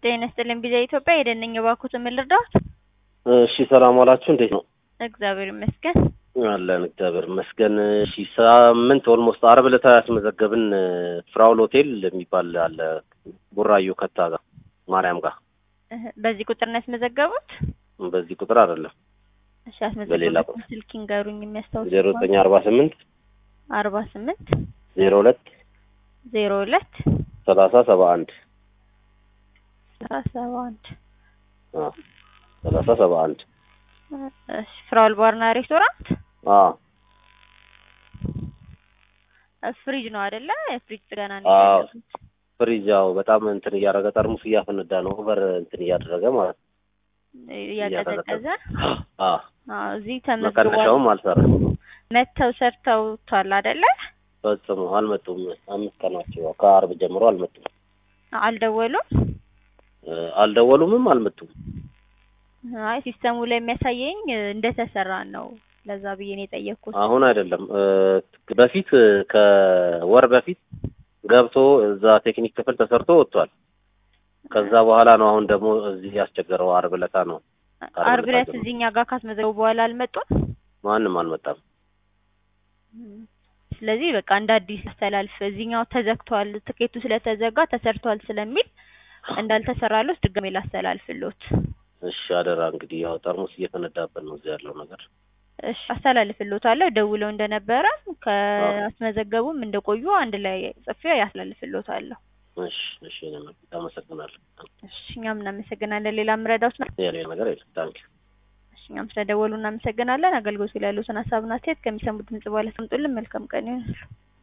ጤና ይስጥልኝ ቢዛ ኢትዮጵያ የደነኝ እባክዎትን ምን ልርዳዎት? እሺ ሰላም ዋላችሁ። እንዴት ነው? እግዚአብሔር ይመስገን። አለን እግዚአብሔር ይመስገን። እሺ ሳምንት ኦልሞስት አርብ ዕለት ያስመዘገብን ፍራውል ሆቴል የሚባል አለ ቡራዩ ከታ ጋር ማርያም ጋር እህ፣ በዚህ ቁጥር ነው ያስመዘገቡት? በዚህ ቁጥር አይደለም እሺ በሌላ ያስመዘገቡት ቁጥር። ስልክ ይንገሩኝ የሚያስታውስ ዜሮ ዘጠኝ አርባ ስምንት አርባ ስምንት ዜሮ ሁለት ዜሮ ሁለት ሰላሳ ሰባ አንድ ሰባ አንድ ሰላሳ ሰባ አንድ እሺ ፍራውል ባርና ሬስቶራንት ፍሪጅ ነው አይደለ? የፍሪጅ ጥገና ነው አዎ። ያደረጉት። ፍሪጅ ያው በጣም እንትን እያደረገ ጠርሙስ እያፈነዳ ነው ኦቨር እንትን እያደረገ ማለት ነው። እያቀዘቀዘ አ አዎ፣ እዚህ ተመዝግቧል። መቀነሻውም አልሰራም መተው ሰርተውታል አይደለ? ፈጽሞ አልመጡም። አምስት ቀናቸው ያው ከአርብ ጀምሮ አልመጡም። አልደወሉም። እ፣ አልደወሉምም አልመጡም። አይ ሲስተሙ ላይ የሚያሳየኝ እ፣ እንደተሰራ ነው። ለዛ ብዬ ነው የጠየቅኩት። አሁን አይደለም እ፣ በፊት እ፣ ከወር በፊት ገብቶ እዛ ቴክኒክ ክፍል ተሰርቶ ወጥቷል። ከዛ በኋላ ነው አሁን ደግሞ እዚህ ያስቸገረው። አርብ ዕለታ ነው አርብ ዕለት እዚህኛ ጋር ካስመዘገቡ በኋላ አልመጡም። ማንም አልመጣም። ስለዚህ በቃ እንደ አዲስ አስተላልፍ። እዚህኛው ተዘግቷል፣ ትኬቱ ስለተዘጋ ተሰርቷል ስለሚል እንዳልተሰራሎት ድጋሜ ላስተላልፍሎት። እሺ አደራ እንግዲህ ያው ጠርሙስ እየፈነዳበት ነው እዚህ ያለው ነገር። እሺ አስተላልፍሎታለሁ። ደውለው እንደነበረ ከአስመዘገቡም እንደቆዩ አንድ ላይ ጽፌ ያስተላልፍሎታለሁ። እሺ እሺ እኔም አመሰግናለሁ። እሺ እኛም እናመሰግናለን። ሌላ ምረዳውት ነው? ሌላ ነገር የለም። ታንኪ እሺ እኛም ስለደወሉ እናመሰግናለን። አገልግሎቱ ላይ ያሉትን ሀሳብና አስተያየት ከሚሰሙት ድምጽ በኋላ ሰምጡልን። መልካም ቀን ይሁንልዎ።